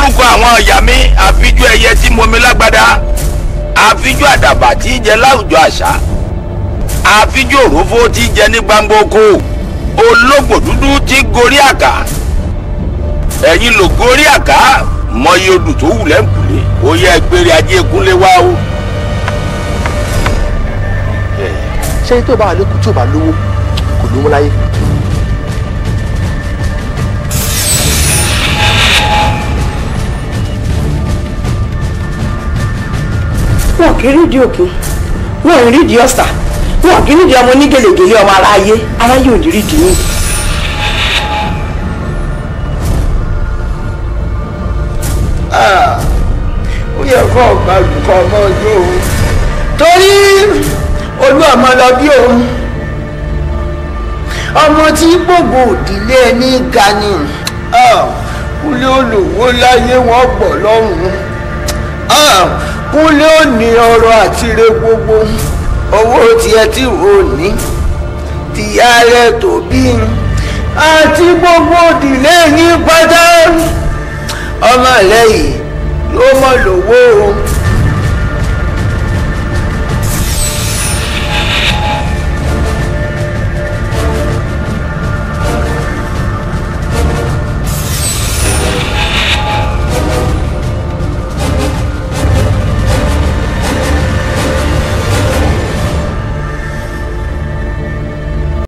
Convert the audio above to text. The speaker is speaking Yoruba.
lórúkọ àwọn ìyá mi àfijú ẹyẹ tí mo mi lágbádá àfijú àdàbà tí í jẹ láwùjọ àṣà àfijú òrófó tí í jẹ ní gbangba oko ológbò dúdú tí gorí àká ẹ̀yin ló gorí àká mọyì odù tó wù lẹ́ǹkùlé ó yẹ gbére ajé kúnlé wá o. ṣé tó bá wà lókun tí ò bá lówó kò lówó láyé. wọn kì í rídìí òkun wọn ò rídìí ọ̀sà wọn kì í rídìí ọmọ onígèlègèlè ọmọ aráyé aráyé ò ní rídìí yín. ó yẹ kó ọgbà olùkọ́ ọmọ ọjọ́ òun torí olú ọmọ lọ bí òun ọmọ tí gbogbo òdìlé ẹni ga ni kúlé olówó láyé wọn gbọ́ lọ́rùn kúnlé ò ní ọrọ̀ àtire gbogbo owó tiẹ̀ tí ò ní tìyá rẹ̀ tó bí àti gbogbo òdìlé yín pátá ọmọ lẹ́yìn yóò mọ̀ lówó o